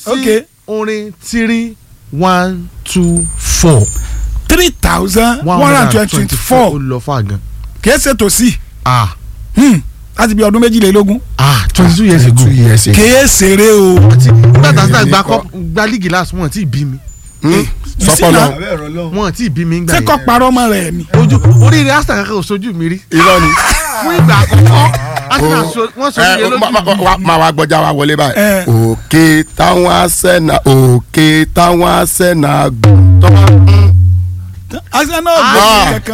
Ok. sí orin three one two four three thousand one hundred and twenty ó four lọ fà gan. kìí ṣe tòsí ah Hmm, láti bí ọdún méjìlélógún ah twenty two years ago. two years ago. kìí ṣeré o Àti nígbà tá a sá Èmi gba kọ́. kọ́ gba líìgì last wọn tí ì bí mi Hmm, sọpọlọ wọn tí ì bí mi ń gbà ṣé kọ́ parọ́ mọ́ rẹ̀ ni. ojú oríire asta kankan ò sojú mi rí irọ́ ni. fún ìgbà àkọ́kọ́ Arsenal so- wọ́n sọ ẹ iye lójú ma- ma- mi. wa- máa wá gbọ́jà wa wọlé báyìí. Eh. òkè táwọn asẹ́nà òkè táwọn asẹ́nà gùn. tọ́ba Arsenal Ah. gbé kankan.